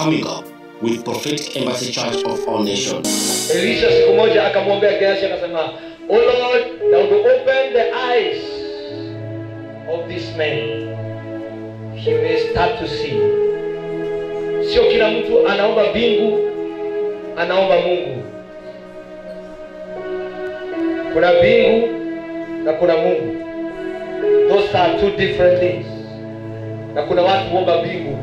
coming up with Prophetic Embassy Church of All Nations. Elisha siku moja akamwambia Gehazi akasema, "O Lord, thou will open the eyes of this man. He may start to see." Sio kila mtu anaomba mbingu, anaomba Mungu. Kuna mbingu na kuna Mungu. Those are two different things. Na kuna watu huomba mbingu.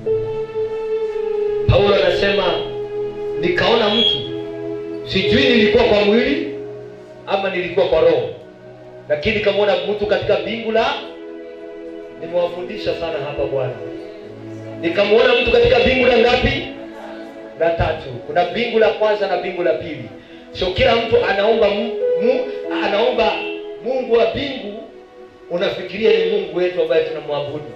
Paulo anasema nikaona mtu sijui nilikuwa kwa mwili ama nilikuwa kwa roho lakini kamwona mtu katika mbingu la nimewafundisha sana hapa bwana nikamwona mtu katika mbingu la ngapi la tatu kuna mbingu la kwanza na mbingu la pili sio kila mtu anaomba mu, mu, anaomba mungu wa mbingu unafikiria ni mungu wetu ambaye tunamwabudu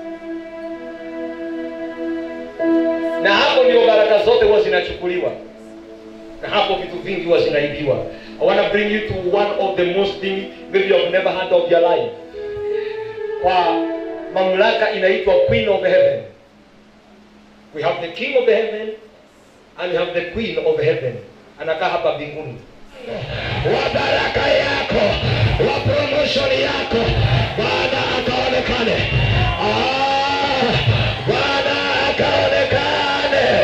na hapo ndio baraka zote huwa zinachukuliwa na hapo vitu vingi huwa zinaibiwa i want to bring you to one of the most thing maybe you have never heard of your life kwa mamlaka inaitwa queen of heaven we have the king of heaven and we have the queen of heaven anakaa hapa mbinguni wa baraka yako wa promotion yako bwana akaonekane Ah, bwana akaonekane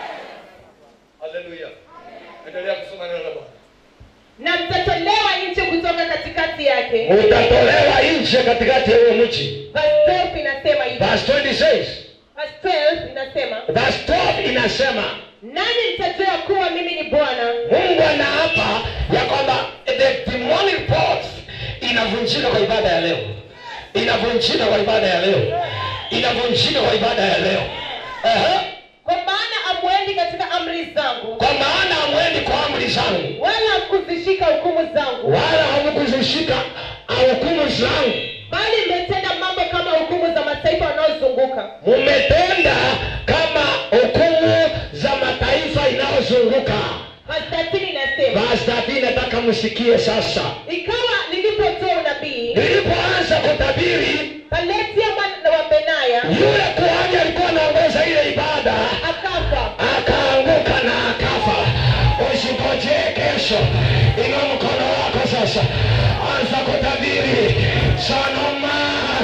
haleluya endelea kusoma neno la bwana na mtatolewa nje kutoka katikati yake utatolewa nje katikati ya huo mji Verse 12 inasema hivi verse 20 says Verse 12 inasema verse 12 inasema nani mtajua kuwa mimi ni bwana mungu anaapa ya kwamba the demonic force inavunjika kwa ibada ya leo inavunjika kwa ibada ya leo inavunjika kwa ibada ya leo Ehe. kwa maana amwendi katika amri zangu kwa maana hamwendi kwa amri zangu wala kuzishika hukumu zangu wala hamkuzishika hukumu zangu bali mmetenda mambo kama hukumu za mataifa wanaozunguka mumetenda kama hukumu za mataifa inayozunguka Verse 13 inasema basi nataka msikie sasa ikawa nilipotoa unabii nilipoanza kutabiri kaletia mwana wa benaya yule kuhani alikuwa anaongoza ile ibada akafa akaanguka na akafa usipotee kesho inua mkono wako sasa anza kutabiri sanoma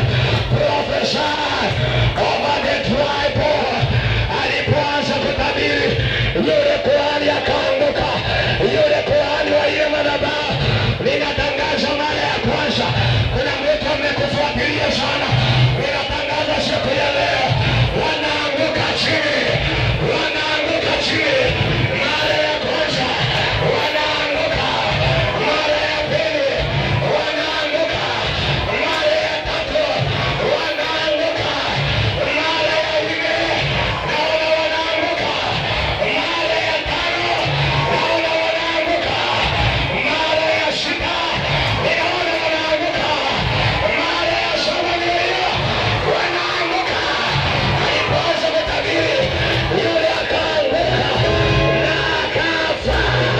profesa over the tribal alipoanza kutabiri yule kuhani akaanguka yule kuhani wa ile madhabahu ninatangaza mara ya kwanza kuna mtu amekufuatilia sana ninatangaza siku ya leo wanaanguka chini wanaanguka chini mara ya kwanza wanaanguka mara ya pili wanaanguka mara ya tatu wanaanguka mara ya nne naona wanaanguka mara ya tano naona wanaanguka mara ya sita ninaona wanaanguka mara ya saba ndio wanaanguka alipoanza kutabiri yule akaanguka na akafa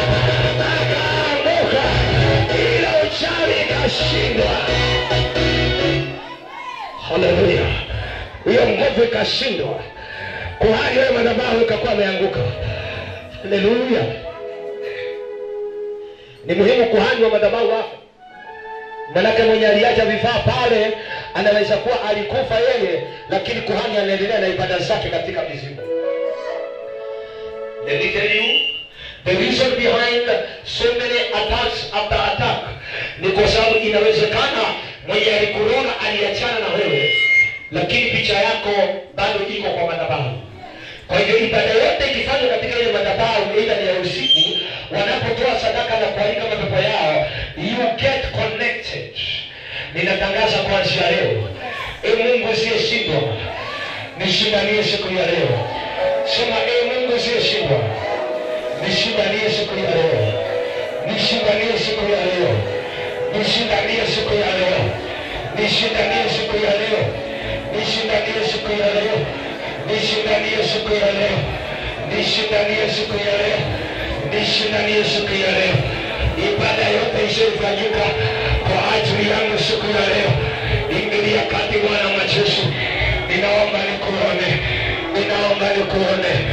akaanguka ila uchawi ikashindwa haleluya hiyo nguvu ikashindwa kuhani wewe madhabahu ikakuwa ameanguka haleluya ni muhimu kuhani wa madhabahu wafe manake mwenye aliacha vifaa pale anaweza kuwa alikufa yeye lakini kuhani anaendelea na ibada zake katika mizimu Let me tell you, the reason behind so many attacks after attack ni kwa sababu inawezekana mwenye alikuroga aliachana na wewe lakini picha yako bado iko kwa madhabahu kwa hivyo ibada yote ikifanywa katika ile madhabahu aidha ni ya usiku wanapotoa sadaka na kualika mapepo yao you get connected ninatangaza kuanzia leo e mungu usiyeshindwa nishindanie siku ya leo sema e mungu usiyeshindwa nishindanie siku ya leo nishindanie siku ya leo nishindanie siku ya leo nishindanie siku ya leo nishindanie siku ya leo nishindanie siku ya leo nishindanie siku ya leo nishindanie siku ya leo ibada yote isiyofanyika kwa ajili yangu siku ya leo ingilia kati bwana majeshi ninaomba nikuone ninaomba nikuone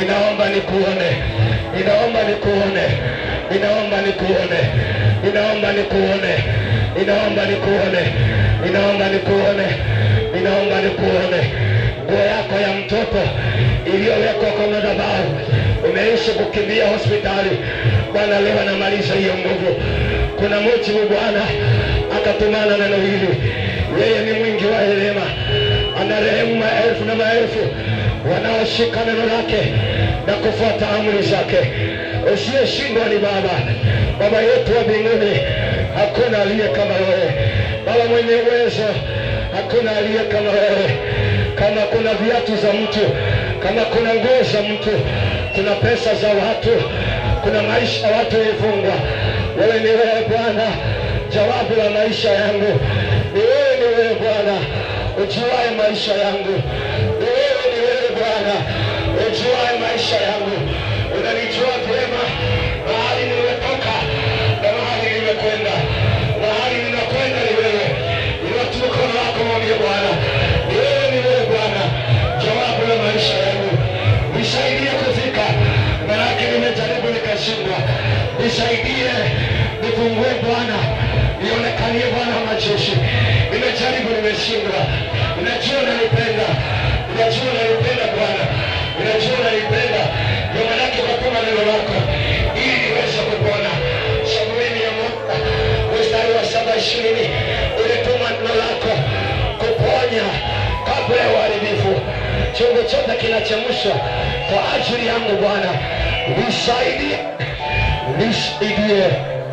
ninaomba nikuone ninaomba nikuone ninaomba nikuone ninaomba nikuone ninaomba nikuone ninaomba nikuone ninaomba nikuone nguo yako ya mtoto iliyowekwa kwa madhabahu umeishi kukimbia hospitali bwana leo anamaliza hiyo nguvu kuna mujibu bwana akatumana neno hili yeye ni mwingi wa rehema anarehemu maelfu na maelfu wanaoshika neno lake na kufuata amri zake usiyeshindwa ni baba baba yetu wa mbinguni hakuna aliye kama wewe baba mwenye uwezo hakuna aliye kama wewe kama kuna viatu za mtu kama kuna nguo za mtu kuna pesa za watu kuna maisha ya watu ilifungwa wewe ni wewe bwana jawabu la maisha yangu ni wewe ni wewe bwana ujuae maisha yangu ni wewe ni wewe bwana ujuae maisha yangu unanijua vyema mahali nimetoka na mahali nimekwenda mahali ninakwenda ni wewe inatu mkono wako mwambie bwana ni wewe ni wewe bwana jawabu la maisha yangu nisaidie kufika manake nimejaribu nikashindwa nisaidie nifungue bwana nionekanie bwana wa majeshi nimejaribu nimeshindwa ninajua nanipenda ninajua nanipenda bwana ninajua nanipenda ndio manake ukatuma neno lako ili niweze kupona samueli ya mwaka mstari wa saba ishirini ulituma neno lako kuponya kabla ya uharibifu chungu chote kinachemshwa kwa ajili yangu bwana nisaidie nisaidie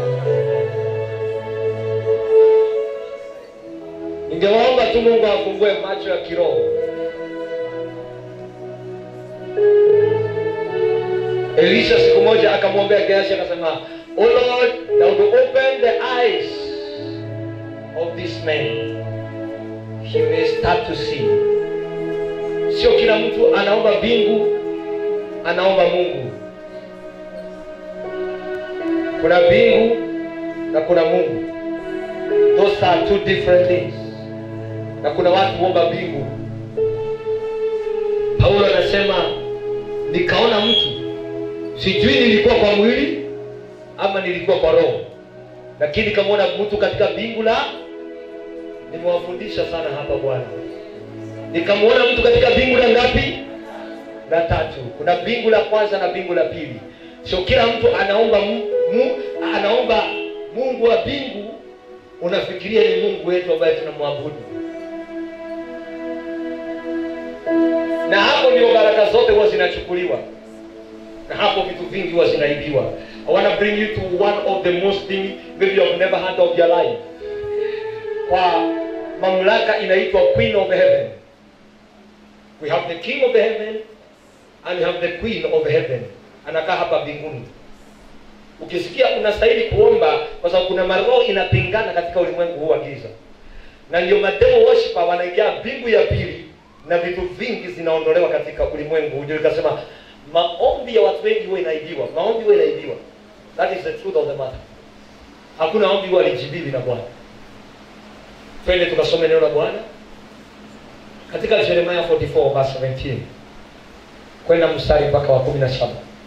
ningewaomba tu mungu afungue macho ya kiroho elisha siku moja akamwombea gehazi akasema oh lord thou will open the eyes of this man he may start to see sio kila mtu anaomba mbingu anaomba mungu kuna mbingu na kuna mungu those are two different things na kuna watu huomba mbingu paulo anasema nikaona mtu sijui nilikuwa kwa mwili ama nilikuwa kwa roho lakini nikamwona mtu katika mbingu la nimewafundisha sana hapa bwana nikamwona mtu katika mbingu la ngapi la tatu kuna mbingu la kwanza na mbingu la pili sio kila mtu anaomba mu, mu, anaomba mungu wa mbingu unafikiria ni mungu wetu ambaye tunamwabudu na hapo ndio baraka zote huwa zinachukuliwa na hapo vitu vingi huwa zinaibiwa i want to bring you to one of the most thing maybe you have never heard of your life kwa mamlaka inaitwa queen of heaven we have the king of the heaven and we have the queen of heaven anakaa hapa mbinguni ukisikia unastahili kuomba kwa sababu kuna maroho inapingana katika ulimwengu huu wa giza na ndio mademo worshiper wanaingia mbingu ya pili na vitu vingi zinaondolewa katika ulimwengu huu. ndio ikasema maombi ya watu wengi huwa inaibiwa maombi huwa inaibiwa that is the truth of the matter hakuna ombi huwa lijibiwi na bwana twende tukasome neno la bwana katika jeremia 44 verse 17 kwenda mstari mpaka wa 17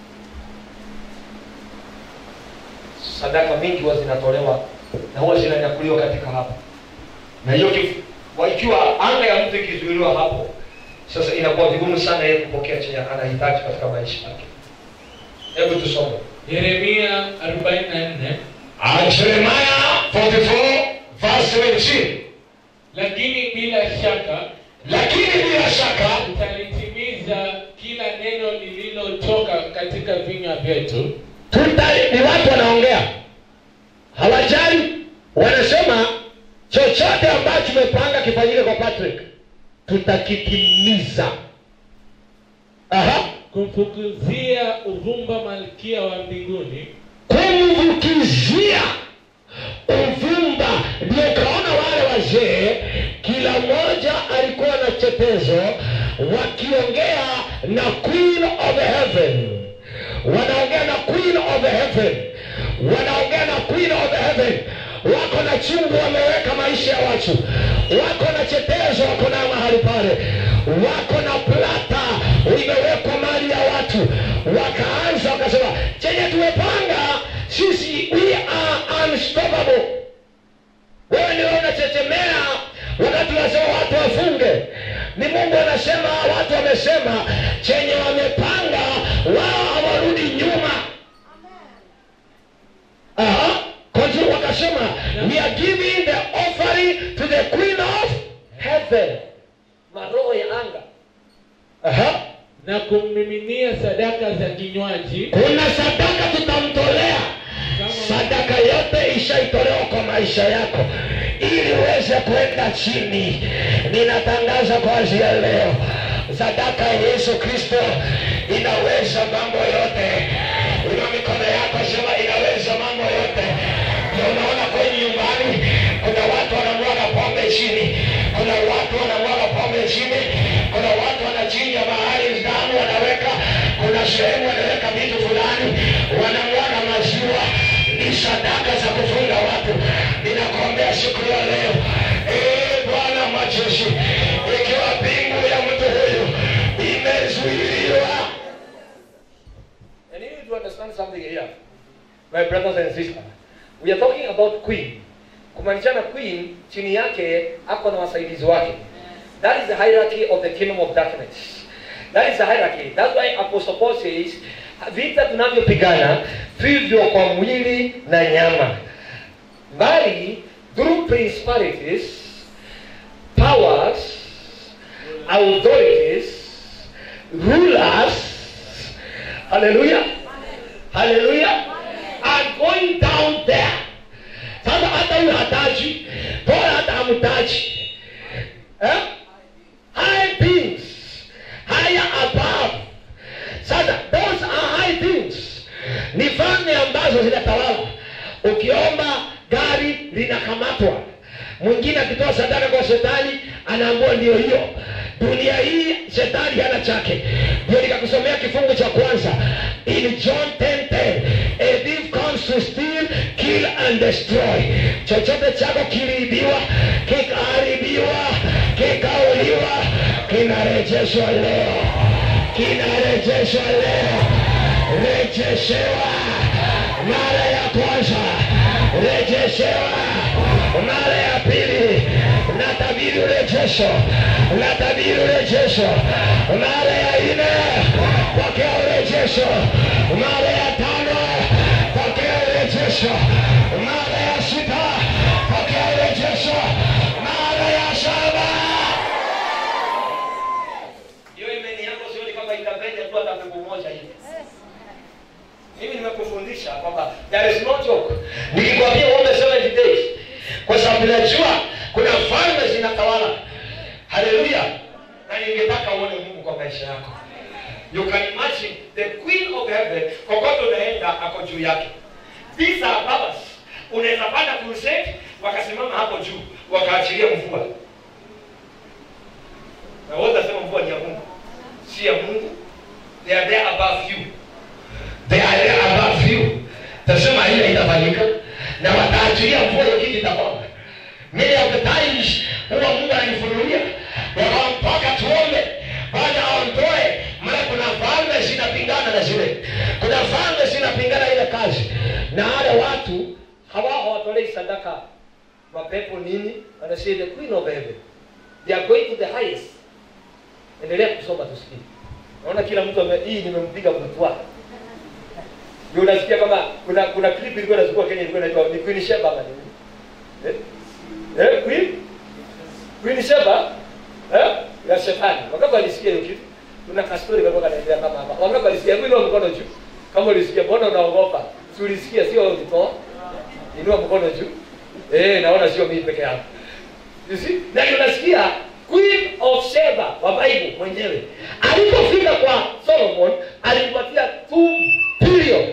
sadaka mingi huwa zinatolewa na huwa zinanyakuliwa katika hapo na hiyo kif- wa- ikiwa anga ya mtu ikizuiliwa hapo sasa inakuwa vigumu sana yeye kupokea chenye anahitaji katika maisha yake hebu tusome Yeremia 44 Jeremiah 44 verse 17 lakini bila shaka lakini bila shaka tutalitimiza kila neno lililotoka katika vinywa vyetu tuta ni watu wanaongea hawajali wanasema chochote ambacho tumepanga kifanyike kwa patrick tutakitimiza aha kumfukuzia uvumba malkia wa mbinguni kumvukizia uvumba ndio ukaona wale wazee kila mmoja alikuwa na chetezo wakiongea na queen of heaven wanaongea na queen of heaven wanaongea na queen of heaven wako na chungu wameweka maisha ya watu wako na chetezo wako nayo mahali pale wako na plata imewekwa mali ya watu watu wakaanza wakasema chenye tumepanga sisi we are unstoppable wewe ndio unachechemea wakati unasema watu wafunge ni mungu anasema watu wamesema chenye wamepanga wao hawarudi nyuma Aha. Continue wakasema we are giving the offering to the queen of heaven maroho ya anga Aha. na kummiminia sadaka za kinywaji kuna sadaka tutamtolea sadaka yote ishaitolewa kwa maisha yako ili uweze kwenda chini ninatangaza kuanzia leo sadaka ya yesu kristo inaweza mambo yote ina mikono yako sema inaweza mambo yote ndio unaona kwenye nyumbani kuna watu wanamwaga pombe chini kuna watu wanamwaga pombe chini kuna watu wanachinja mahali damu wanaweka kuna sehemu wanaweka vitu fulani wanamwaga maziwa ni sadaka za kufunga watu ninakuombea siku ya leo ee bwana majeshi ikiwa pingu ya mtu huyu imezuiliwa And you need to understand something here, my brothers and sisters. We are talking about queen. Kumaanishana queen, chini yake ako na wasaidizi wake. That is the hierarchy of the kingdom of darkness. That is the hierarchy. That's why Apostle Paul says, vita tunavyopigana vivyo kwa mwili na nyama, bali through principalities, powers, authorities, rulers, haleluya haleluya are going down there sasa hata huyu hataji bora hata hamtaji eh? high things higher above sasa those are high things ni falme ambazo zinatawala ukiomba gari linakamatwa mwingine akitoa sadaka kwa shetani anaambua ndio hiyo dunia hii shetani hana chake ndio nikakusomea kifungu cha kwanza in john 10:10 a thief comes to steal kill and destroy chochote chako kiliibiwa kikaharibiwa kikauliwa kinarejeshwa leo kinarejeshwa leo rejeshewa mara ya kwanza rejeshewa mara ya pili natabiri urejesho natabiri urejesho mara ya nne pokea urejesho mara ya tano pokea urejesho mara ya sita pokea urejesho mara ya saba hiyo imeni yako sioni kama itapenya tu hata pepo moja hivi mimi nimekufundisha kwamba there is no joke nikikwambia uombe 70 days kwa sababu najua kuna falme zinatawala haleluya na ningetaka uone mungu kwa maisha yako you can imagine the queen of heaven kokote unaenda ako juu yake these are babas unaweza panda crusade wakasimama hapo juu wakaachilia mvua na wote wasema mvua ni ya mungu si ya mungu they are there above you they are there above you tasema ile itafanyika na wataachilia mvua hiyo kitu itakwama many of the times huwa mungu ananifunulia wakampaka tuombe baada aondoe maana kuna falme zinapingana na zile kuna falme zinapingana ile kazi na wale watu hawa hawatolei sadaka mapepo nini wanasema the queen of heaven they are going to the highest endelea kusoma tusikie naona kila mtu ame, hii nimempiga mtwa ndio unasikia kama kuna kuna clip ilikuwa inazunguka Kenya ilikuwa inaitwa ni Queen Sheba ama nini eh eh Queen Queen Sheba eh ya shetani wakati alisikia hiyo kitu kuna kastori kalikuwa kanaendelea kama hapa wakati alisikia hebu inua mkono juu kama ulisikia mbona unaogopa si ulisikia sio ulitoa inua mkono juu eh naona sio mimi peke yangu you see na unasikia Queen of Sheba wa Bible mwenyewe alipofika kwa Solomon alimpatia 2 billion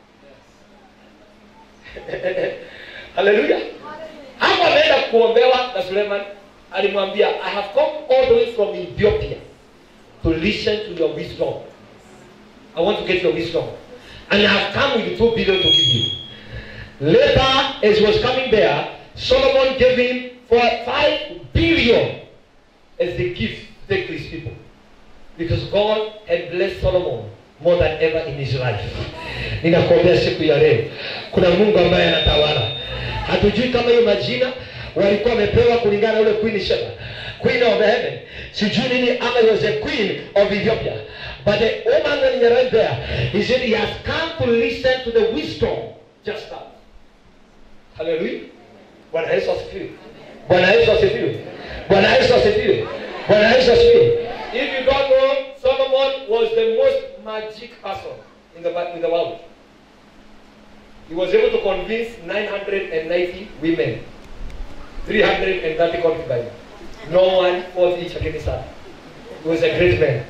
haleluya hapo ameenda kuombewa na suleiman alimwambia i have come all the way from ethiopia to listen to your wisdom i want to get your wisdom and i have come with two billion to give you later as he was coming there solomon gave him for five billion as the gift to take to his people because god had blessed solomon more than ever in his life ninakuombea siku ya leo kuna mungu ambaye anatawala hatujui kama hiyo majina walikuwa wamepewa kulingana na ule queen sheba queen of heaven sijui nini ama he was a queen of ethiopia but the woman when he arrived there he said he has come to listen to the wisdom just now haleluya bwana yesu asifiwe bwana yesu asifiwe bwana yesu asifiwe bwana yesu asifiwe If you don't know, Solomon was the most magic person in the, in the world. He was able to convince 990 women, 330 concubines. No one fought each against her. He was a great man.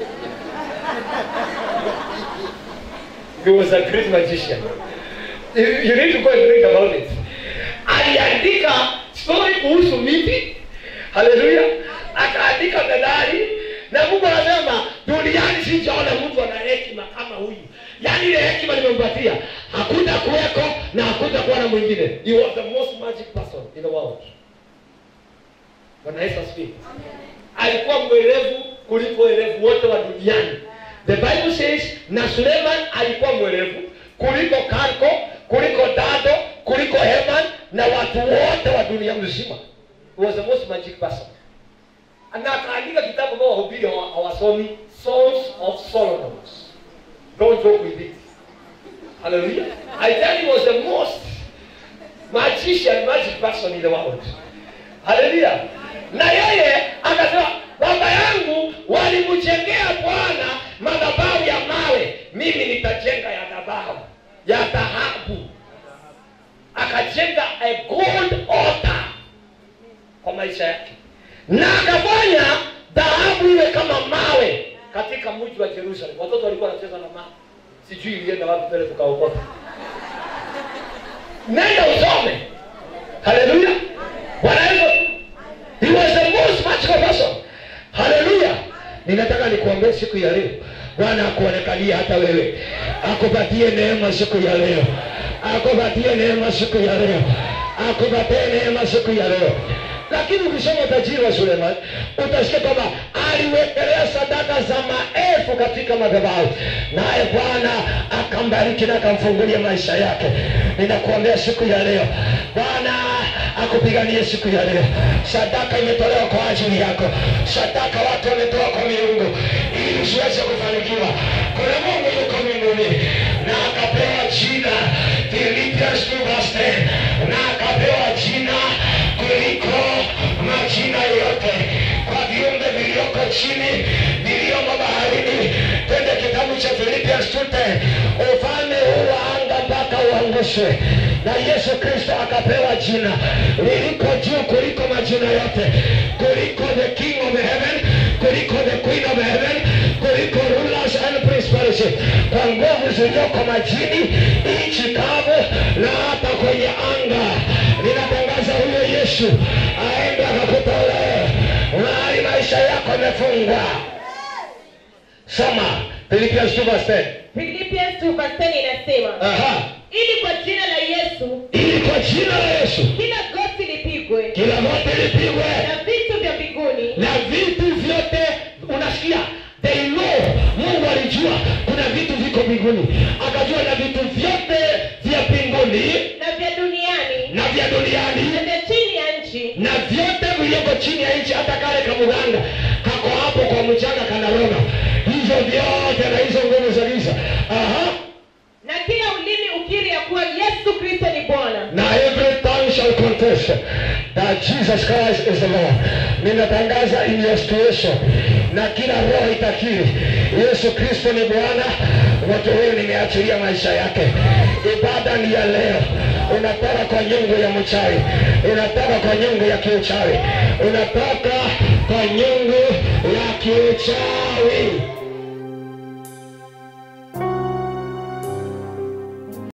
He was a great magician. You, you need to go and read about it. Aliandika story kuhusu miti. Haleluya. Akaandika medali na Mungu anasema duniani sijaona mtu ana hekima kama huyu. Yaani ile hekima nimempatia hakuta kuweko na hakuta kuwa na mwingine. He was the most magic person in the world. Bwana Yesu asifiwe. Alikuwa mwerevu kuliko werevu wote wa duniani. The Bible says na Suleiman alikuwa mwerevu kuliko Karko, kuliko Dado, kuliko Heman na watu wote wa dunia mzima. He was the most magic person na akaandika kitabu ambao wahubiri hawa- hawasomi songs of solomon don't joke with it hallelujah i tell you he was the most magician magic person in the world hallelujah na yeye akasema baba yangu walimjengea bwana madhabahu ya mawe mimi nitajenga ya dhabahu ya dhahabu akajenga a gold altar kwa maisha yake na akafanya dhahabu iwe kama mawe katika mji wa jerusalem watoto walikuwa wanacheza na mawe sijui ilienda wapi pele tukaokota nenda usome haleluya bwana yesu he was the most magical person haleluya ninataka nikuambie siku ya leo bwana akuonekalie hata wewe akupatie neema siku ya leo akupatie neema siku ya leo akupatie neema siku ya leo lakini ukisoma utajiri wa suleiman utasikia kwamba aliwekelea sadaka za maelfu katika madhabahu naye bwana akambariki na akamfungulia maisha yake ninakuombea siku ya leo bwana akupiganie siku ya leo sadaka imetolewa kwa ajili yako sadaka watu wametoa kwa miungu ili usiweze kufanikiwa kuna mungu yuko mbinguni na akapewa jina Philippians 2 verse 10 na akapewa jina kuliko majina yote kwa viumbe vilioko chini viliomo baharini twende kitabu cha Philippians 2:10 ufalme huu wa anga mpaka uangushwe na Yesu Kristo akapewa jina liliko juu kuliko majina yote kuliko the king of heaven kuliko the queen of heaven kuliko rulers and principalities kwa nguvu zilizoko majini nchi kavu na hata kwenye anga ninatangaza huyo yesu aende akakutolee mahali maisha yako yamefungwa soma Philippians 2 verse 10 Philippians 2 verse 10 inasema aha ili kwa jina la Yesu ili kwa jina la yesu kila goti lipigwe kila mote lipigwe na vitu vya mbinguni na vitu vyote unasikia they know mungu alijua kuna vitu viko mbinguni akajua na vitu vyote vya mbinguni na vya duniani na vya duniani na vya chini ya nchi na vyote vilivyoko chini ya nchi hata kale kamuganga kako hapo kwa mchanga kanarona hivyo vyote na hizo nguvu za giza aha na kila ulimi ukiri ya kuwa Yesu Kristo ni Bwana na every tongue shall confess that Jesus Christ is the Lord. Ninatangaza in your situation na kila roho itakiri Yesu Kristo ni Bwana. Watu huyu nimeachilia maisha yake. Ibada ni ya leo, unatoka kwa nyungu ya mchawi, unatoka kwa nyungu ya kiuchawi, unatoka kwa nyungu ya kiuchawi.